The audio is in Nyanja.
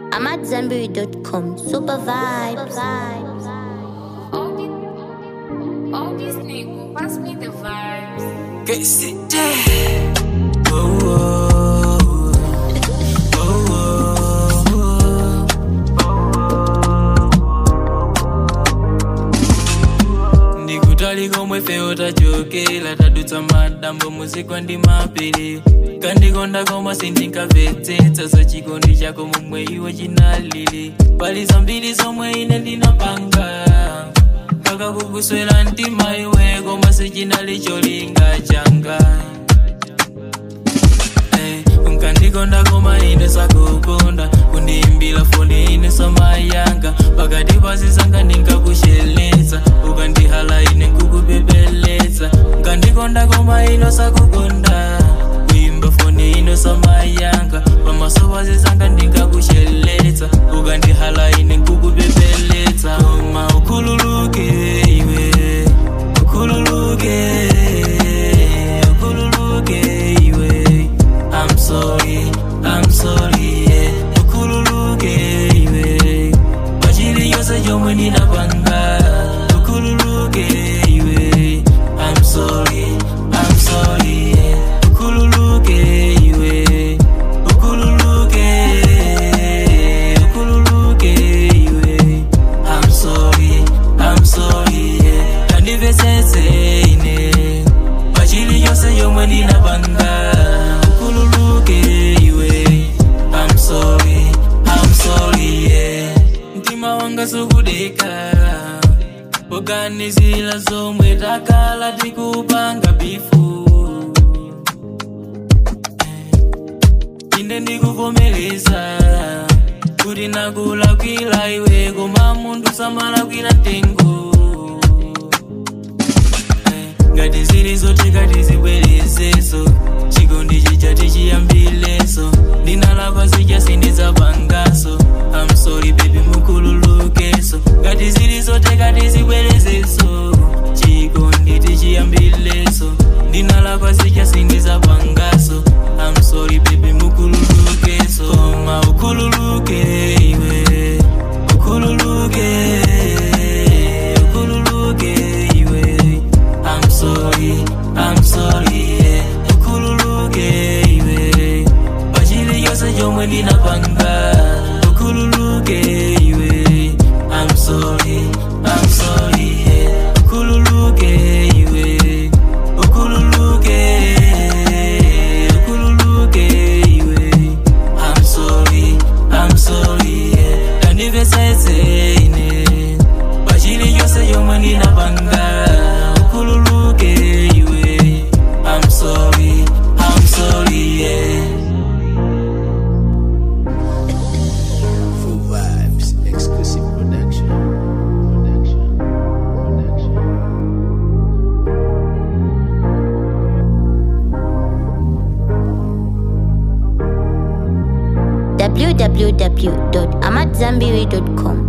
I'm at Zenberry.com. Super vibes. All these, all these niggas, pass me the vibes. Get sit there. Oh, oh, oh, oh, oh. ndikutali komwe fewo tachokera tadutsa madambo muzikwa ndi mapiri kandikonda koma sindinkamvetsetsa za chikondi chako momwe iwe chinalili pali zambiri zomwe ine ndinapanga kakakukuswera mtima iwe koma sichinali cholinga changa Eh, unkandikonda koma ine sakukonda kundiimbira foni ine samayanga pakati pasisanga ndinkakusheletsa ukandihala ine nkukupepeletse nkandikonda koma ino sakukonda kuimba foni ino samayanga pamaso pasisanga ndinkakusheletsa ukandihala ine nkukupepeletse koma ukhululuke iwe ukhululuke ukhululuke iwe I'm sorry, I'm sorry, yeah. Ukhululuke iwe pachili yonse chomwe ndinapanga ukhululuke iwe I'm sorry, I'm sorry, yeah. Ukhululuke iwe ukhululuke ukhululuke iwe I'm sorry, I'm sorry, yeah. Kandivesese ine pachili yonse yomwe ndinapanga ukhululuke iwe I'm sorry, I'm sorry, yeah. mtima wanga sukudeka poganizira zomwe takala tikupanga bifu inde ndikuvomereza kuti nakulakwira iwe koma munthu samalakwira mtengo ngati zili zotheka tizibwerezeso chikondi chichati chiyambileso ndinalakwa zija sindidzapangaso I'm sorry baby mukhululukeso ngati zili zotheka tizibwerezeso chikondi tichiyambileso ndinalakwa zija sindidzapangaso I'm sorry baby mukhululukeso koma ukhululuke iwe ukhululuke ukhululuke iwe I'm sorry, I'm sorry, yeah. Ukhululuke iwe pachili yonse chomwe ndinapanga ukhululuke iwe I'm sorry, I'm sorry, yeah. Ukhululuke iwe ukhululuke ukhululuke iwe I'm sorry, I'm sorry, yeah. Kandivesese ine pachili yonse yomwe ndinapanga ukhululuke iwe I'm sorry, I'm sorry, yeah. Full vibes, exclusive production. Production. Production. www.amatzambiri.com.